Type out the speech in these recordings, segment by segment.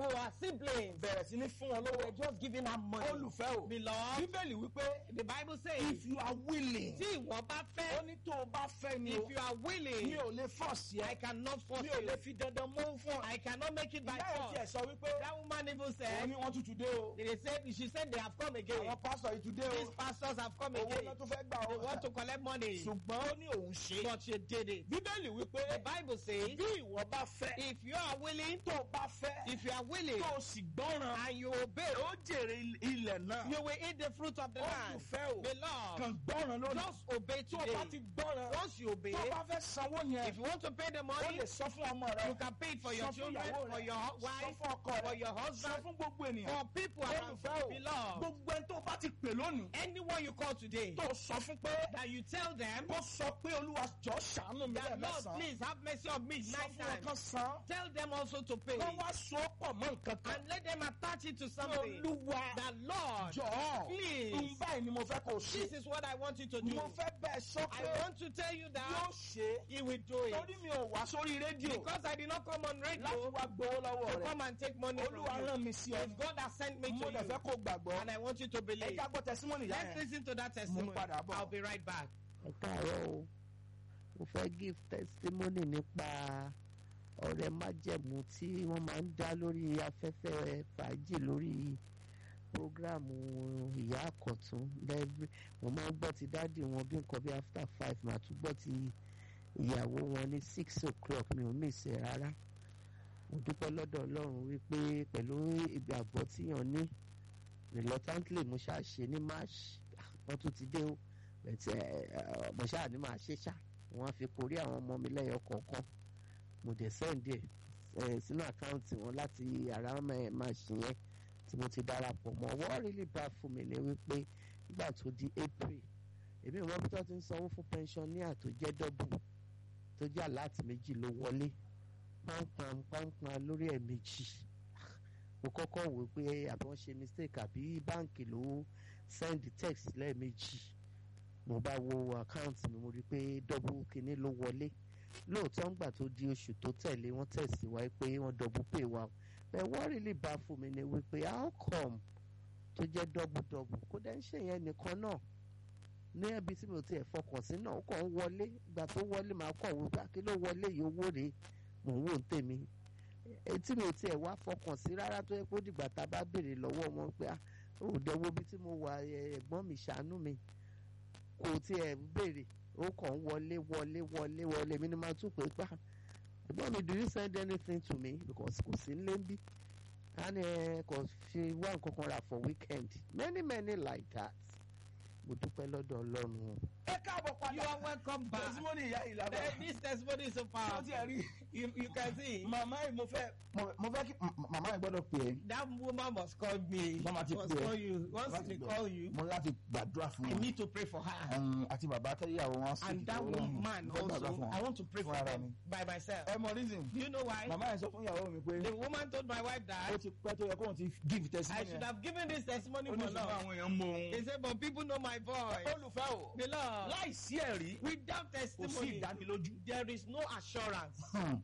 her siblings. bẹ̀rẹ̀ sí ní fún wọn They were lówó. just giving her money. olùfẹ́ o Beloved, bíbélì wípé the Bible says, if you are willing tí ìwọ bá ó fẹ́, ní tó o bá fẹ́ ni o if you are mi willing, ò lè force I ẹ cannot force mi ò lè you. fi dandan mú fún ọ. I cannot make it by ìyá ẹ̀ tiẹ̀ force. sọ wípé That woman even òun said, ni wọ́n tún dé o they said, she said they have come again. àwọn pásítọ̀ yìí tún dé These o pastors have come owó again. náà tún fẹ́ gbà They ọ́ want to collect money. ṣùgbọ́n ó ní òun ṣe. But she did it. bíbélì wípé The Bible says, bí ìwọ bá fẹ́ if you are willing, tó o bá fẹ́ if you are willing, tó o sì gbọ́ràn and you obey, ó jèrè ilẹ̀ náà you will eat the fruit of the land. olùfẹ́ o Beloved, kàn gbọ́ràn lónìí just obey tó o bá ti today. gbọ́ràn Once you obey, tó o bá fẹ́ sanwó yẹn if you want to pay the o money, lè sọ fún ọmọ rẹ you can pay it for your sọ fún children, ìyàwó for rẹ your sọ wife, fún ọkọ for rẹ your sọ husband, fún gbogbo ènìyàn for people around olùfẹ́ o you. Beloved, gbogbo ẹni tó o bá ti pè lónìí anyone you call today, tó o sọ fún pé that you tell them, kó sọ pé olúwa jọ ṣàánú mi that Lord, lẹ́ẹ̀mẹ́sàn-án please have mercy on me sọ nine fún wọn times. kan san Tell them also to pay. wọ́n wá so pọ̀ mọ́ nǹkan kan And let them attach it to something. olúwa That Lord, jọ̀ọ́ please, n báyìí ni mo fẹ́ kó o ṣe this is what I want you to do. mo fẹ́ bẹ́ẹ̀ sọ I pé want to tell you yóò that ṣe He will do torí it. mi ò wá sórí rédíò Because I did not come on láti radio wá gbowó lọ́wọ́ to rẹ come and take money from olúwa you. rán mi sí ọ It's God that sent me mo to dẹ̀ fẹ́ you. kó gbàgbọ́ And I want you to ẹ believe. jágbọ́ tẹsímọ́nì yá Let's yẹn listen to that testimony. padà bọ̀. I'll be right back. ẹ káàárọ̀ o mo fẹ́ give testimony nípa ọ̀rẹ́ májẹ̀mú tí wọ́n máa ń dá lórí afẹ́fẹ́ fàájì lórí programu ìyá àkọ́tún lẹ́ẹ̀rí mo máa ń gbọ́ ti dáàdì wọn bí nǹkan bí after five màá tún gbọ́ ti ìyàwó wọn ní six o'clock mi ò miss ẹ̀ rárá mo dúpẹ́ lọ́dọ̀ ọlọ́run wípé pẹ̀lú ìgbàgbọ́ tíyàn ní reluctantly mo ṣáà ṣe ní march wọ́n tún ti dé o bẹ̀tẹ̀ mo ṣáà ní màá ṣe ṣá wọ́n á fi korí àwọn ọmọ mi lẹ́yọ kọ̀ọ̀kan mo dẹ̀ sẹ́ǹdì ẹ̀ sínú àkáǹtì wọn láti ara máa ṣì yẹn tí mo ti darapọ̀ mọ́ wọ́n really bad fún mi ní wípé nígbà tó di april èmi ò mọ bí tó ti ń sanwó fún pensioner tó jẹ́ double tó jẹ́ aláàtì méjì ló wọlé pánpán pánpán lórí ẹ̀ méjì mo kọ́kọ́ wò pé àbí wọ́n ṣe mistake àbí báǹkì ló send text lẹ́ẹ̀mejì mo bá wo àkáǹtì mi mo rí i pé double kinní ló wọlé lóòótọ́ ńgbà tó di oṣù tó tẹ̀lé wọ́n tẹ̀síwájú pé wọ́n double pay wa bẹ́ẹ̀ wọ́n really bá fún mi ni wípé how come tó jẹ́ double double kó dẹ́ ń ṣe yẹn nìkan náà ní ẹbí tí mi ò tiẹ̀ fọkàn sí náà ó kàn ń wọlé ìgbà tó wọlé màá kàn wò pé kí ló wọlé yìí owó rèé mò ń wò ń tèmi etí mi ò tiẹ̀ wá fọkàn sí rárá tó yẹ kó dìgbà tá a bá béèrè lọ́wọ́ wọn pé ó dẹ̀wọ́ bí tí mo wà ẹ̀gbọ́n mi ṣàánú mi kò tiẹ̀ béèrè ó kàn ń wọlé wọlé wọlé wọlé mi ni máa tún pé pa ẹ̀gbọ́n mi do you send anything to me because kò sí nílé ń bí a ní ẹ kò fi wá nǹkan kan rà for weekend many many like that mo dúpẹ́ lọ́dọ̀ ọlọ́run o. ẹ káàbọ̀ You padà are welcome back. tẹsímọ́nì ìyá yìí lábẹ́ Eh, This testimony is so tó powerful. ti ẹ̀ rí You, you can see. màmá yìí mo fẹ́ mo- mo fẹ́ kí m- màmá yìí gbọ́dọ̀ pè é That woman must call me. Mama ti must pè é. call you. Once Láti they gbọ́. call you, mo láti gbàdúrà fún I wọn need to pray for her. Um, àti bàbá tẹ́yàwó wọn sì And that woman also, I want to pray for Fúnra them mi. by myself. ẹ mọ reason Do you know why? màmá yẹn sọ fún ìyàwó mi pé The woman told my wife ó that ti pẹ́ tó yẹ kóun ti give I testimony should have given this testimony ó for ní ṣùgbọ́n long. àwọn èèyàn mọ They òun said, but people know my voice. olùfẹ́ o Beloved, láìsí ẹ̀rí without kò sí testimony, ìdánilójú there is no assurance.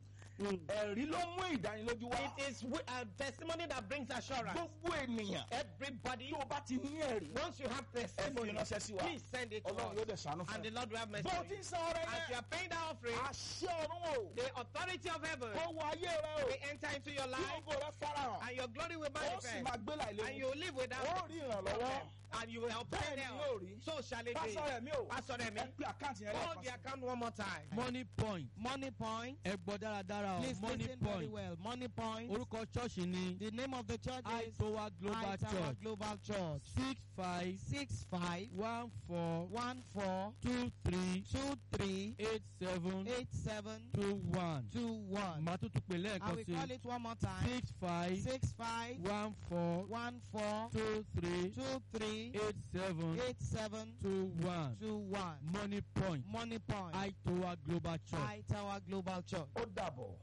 ẹ̀rí ló mú ìdánilójú wá It is wi- a testimony that brings assurance. gbogbo ènìyàn Everybody, tó o bá ti ní ẹ̀rí once you have ẹ fi testimony, ránṣẹ́ sí wa please send it to ọlọ́run yóò us. dẹ̀ ṣàánú fún And the ẹ Lord will have mercy. bó o on ti you. ń san ọrẹ As you yẹn are paying that offering, àṣẹ ọ̀run o the authority of heaven kó wọ ayé rẹ o will enter into your kí life ògo rẹ farahàn and your glory will ó sì manifest. máa gbé And láìléwu you will live without ó rí ìrànlọ́wọ́ problem. And you will obtain bẹ́ẹ̀ ni yóò help. rí So shall it be. pásọ rẹ̀ mi o Pastor Remi, ẹ pé àkáǹtì yẹn call lẹ́ẹ̀kan the sí. account one more time. money point Money Point. ẹ gbọ́ dáradára o Please money listen very point well. Money Point. orúkọ ṣọ́ọ̀ṣì ni The name of the church is aitowa global High Tower church Global Church. six five Six five one four one four two three two three eight seven eight seven two one two one. màá tún tún pè I lẹ́ẹ̀kan will sí call it one more time. six five Six five one four one four two three two three eight seven eight seven two one two one. money point Money Point. aitowa global church. High Tower Global Church. ó dàbọ̀.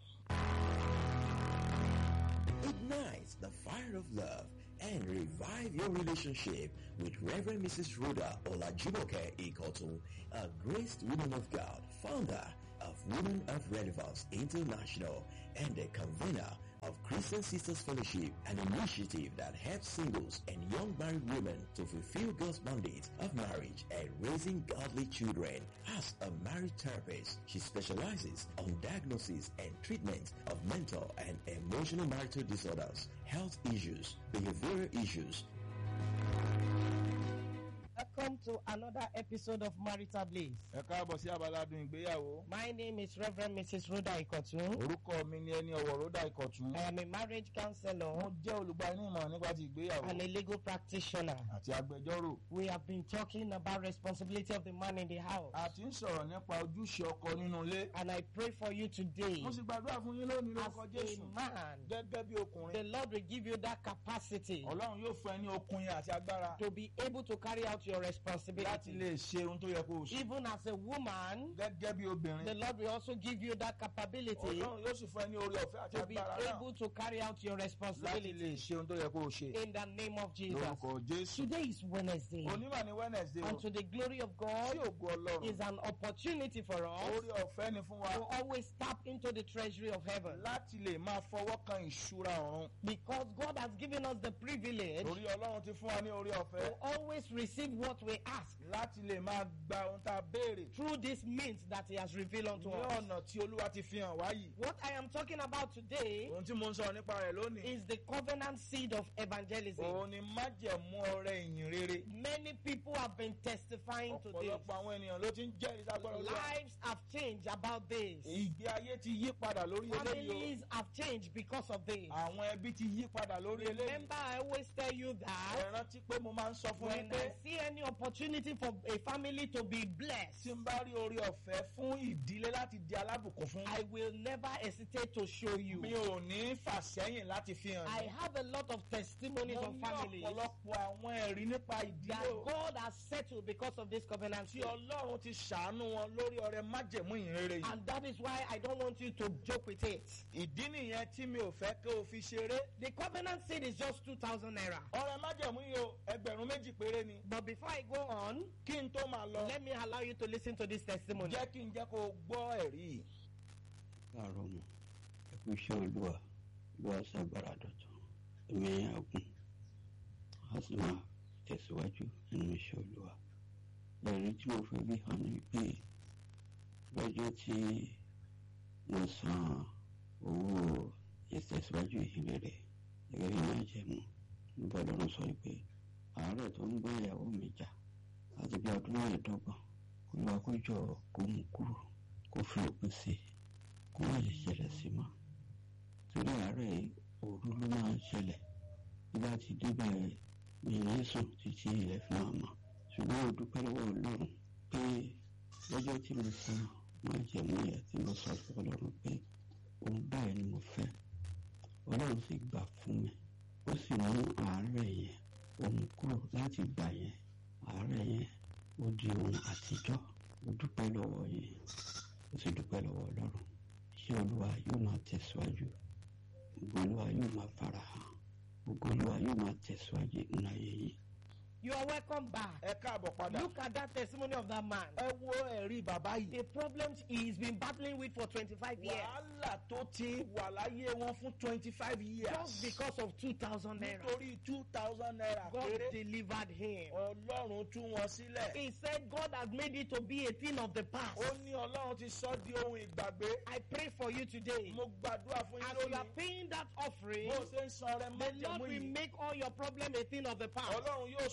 Ignite the fire of love and revive your relationship with Reverend Mrs. Rhoda Olajumoke Ikotun, a graced woman of God, founder of Women of Relevance International and a convener of Christian Sisters Fellowship, an initiative that helps singles and young married women to fulfill God's mandate of marriage and raising godly children. As a marriage therapist, she specializes on diagnosis and treatment of mental and emotional marital disorders, health issues, behavioral issues, Welcome to another episode of Marital Bliss. ẹ káàbọ̀ sí abaládùn ìgbéyàwó. My name is Reverend Mrs. Rhoda Ikotun. orúkọ mi ni ẹni ọ̀wọ̀ ròdà ìkọ̀tún. I am a marriage counselor mo jẹ́ olùgbanímọ̀ nípa ti ìgbéyàwó and a legal practitioner. àti agbẹjọ́rò. We have been talking about responsibility of the man in the house. a ti ń sọ̀rọ̀ nípa ojúṣe ọkọ nínú ilé. And I pray for you today mo sì gbàdúrà fún yín lónìí as lórúkọ a jésù. man. gẹ́gẹ́ bí The ọkùnrin. Lord will give you that capacity ọlọ́run yóò fún ẹ ní okun yẹn àti agbára. to be able to carry out your láti responsibility. lè ṣe ohun tó yẹ kó o ṣe. Even as a woman, gẹ́gẹ́ bí obìnrin. the Lord will also give you that capability ọlọ́run yóò sì fún ẹ ní orí ọ̀fẹ́ àti to be agbára náà. able to carry out your láti responsibility lè ṣe ohun tó yẹ kó o ṣe. in the name of Jesus. lórúkọ jésù. Today is Wednesday, onímọ̀ ní wednesday o. and to the glory of sí God ògo ọlọ́run. is an opportunity for us orí ọ̀fẹ́ ni fún wa. to always tap into the treasury of heaven láti lè máa fọwọ́ kan ìṣúra ọ̀run. because God has given us the privilege torí ọlọ́run ti fún wa ní orí ọ̀fẹ́. to always receive what we ask láti lè máa gba ohun tá a béèrè. through this means that He has revealed unto ní us. ọ̀nà tí olúwa ti fi hàn wá yìí. What I am talking about today ohun tí mo ń sọ nípa rẹ̀ lónìí. is the covenant seed of evangelism. òun ni májẹ̀mú ọrẹ ìyìn rere. Many people have been testifying to this. ọ̀pọ̀lọpọ̀ àwọn ènìyàn ló ti ń jẹ́rìí sagbọ́dọ̀ olúwa. Lives have changed about this. ìgbé ayé ti yí padà lórí eléyìí Families have changed because of this. o. àwọn ẹbí ti yí padà lórí eléyìí. Remember, I always tell you ẹ that rántí pé mo máa ń sọ fún when yín pé I see any opportunity for a family to be blessed, tí n bá rí orí ọ̀fẹ́ fún ìdílé láti di alábùkún fún. I will never hesitate to show you. mi ò ní fà sẹ́yìn láti fi hàn I yín. have a lot of testimonies mo of ní families ọ̀pọ̀lọpọ̀ àwọn ẹ̀rí nípa that ìdílé o. God has settled because of this covenant. tí seed. ọlọ́run ti ṣàánú wọn lórí ọrẹ májẹ̀mú ìhìnrere yìí. And that is why I don't want you to joke with it. ìdí nìyẹn tí mi ò fẹ́ kí o fi ṣeré. The covenant seed is just 2,000 naira. ọrẹ májẹ̀mú yìí o ẹgbẹ̀rún méjì péré ni. But before I go on, kí n tó máa lọ let me allow you to listen to this testimony. jẹ́ kí n jẹ́ kó o gbọ́ ẹ̀rí yìí. láàárọ̀ mọ̀ ẹkú iṣẹ́ olúwa olúwa ṣàgbára dọ̀tun ẹ̀mí àgùn a sì máa tẹ̀síwájú nínú iṣẹ́ olúwa ẹ̀rí tí mo fẹ́ bí hàn ní pé lọ́jọ́ tí mo san owó ìtẹ̀síwájú ìhìnrere gẹ́gẹ́ bí máa jẹ́ mu nígbà lọ́run sọ pé àárẹ̀ tó ń gbé ìyàwó mi jà láti bí ọdún mẹ́ẹ̀ẹ́dọ́gbọ̀n olúwa kó jọ kó mú kúrò kó fi òpin sí i kó má lè ṣẹlẹ̀ sí mọ́ torí àárẹ̀ òru ló máa ń ṣẹlẹ̀ nígbà tí débẹ̀ mi ní sùn títí ilẹ̀ fi máa mọ́ ṣùgbọ́n mo dúpẹ́ lọ́wọ́ ọlọ́run pé lọ́jọ́ tí mo san máa jẹ̀mú yẹn tí mo sọ fún ọlọ́run pé òun báyìí ni mo fẹ́ ọlọ́run sì gbà fún mi ó sì mú àárẹ̀ yẹn òun kúrò láti gbà yẹn àárẹ̀ yẹn ó di ohun àtijọ́ mo dúpẹ́ lọ́wọ́ yẹn ó sì dúpẹ́ lọ́wọ́ ọlọ́run iṣẹ́ olúwa yóò máa tẹ̀síwájú ògo olúwa yóò máa farahàn ògo olúwa yóò máa tẹ̀síwájú nínú ayé yìí. You are welcome back. ẹ káàbọ̀ padà. Look at that testimony of that man. ẹ wo ẹ̀rí bàbá yìí. The problems he's been battling with for 25 years. wàhálà tó ti wà láyé wọn fún twenty five years. Just because of 2,000 naira. nítorí two thousand naira God péré. delivered him. ọlọ́run tú wọn sílẹ̀. He said God has made it to be a thing of the past. ó ní ọlọ́run ti sọ di ohun ìgbàgbé. I pray for you today. mo gbàdúrà fún yín As you are lónìí. paying that offering, bó o ṣe ń san ọrẹ the Lord májẹ̀mú will yìí. make all your problem a thing of the past. ọlọ́run yóò